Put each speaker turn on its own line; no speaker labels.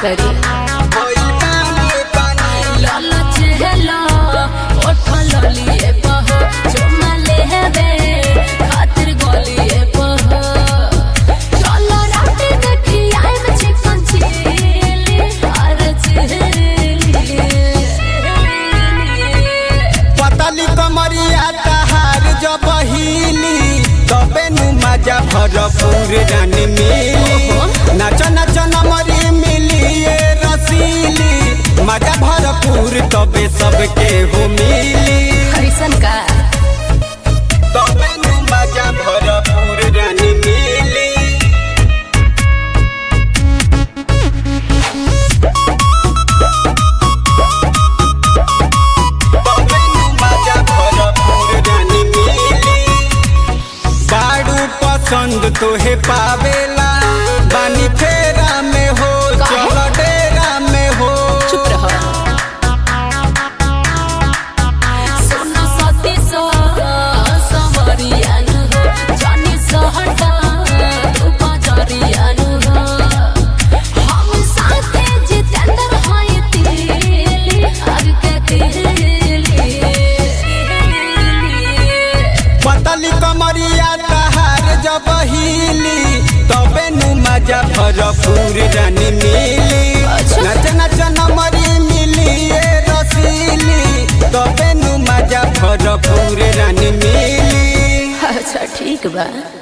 करी लाला चेहला ओठल लिए पह चुमा लेबे खातिर गलिए पह चलो रात देखी आए में चिकन चिली हर चिली
पतली कमरिया तहार जब हिली तबे नु मजा भरपूर रानी मिली नाच नाच नमरी मिली ये रसीली मजा भरपूर तबे सबके हो मिली
कैसन का
तबे नु मजा भरपूर रानी मिली तबे नु मजा भरपूर रानी मिली बाड़ू पसंद तोहे पावेला बानी फेरा में हो
काहे?
चल डेरा में हो
चुप रहो सुनो सती सो समरियान हो जानी सहटा तू बजरियान हो हम साथे जितेंद्र हाय तिली आग के तिली
पतली कमरिया तहार जब हिली तबे नु मजा भरपूर रानी मिली
अच्छा।
नच नच नमरी मिली ये रसीली तबे नु मजा भरपूर रानी मिली
अच्छा ठीक बा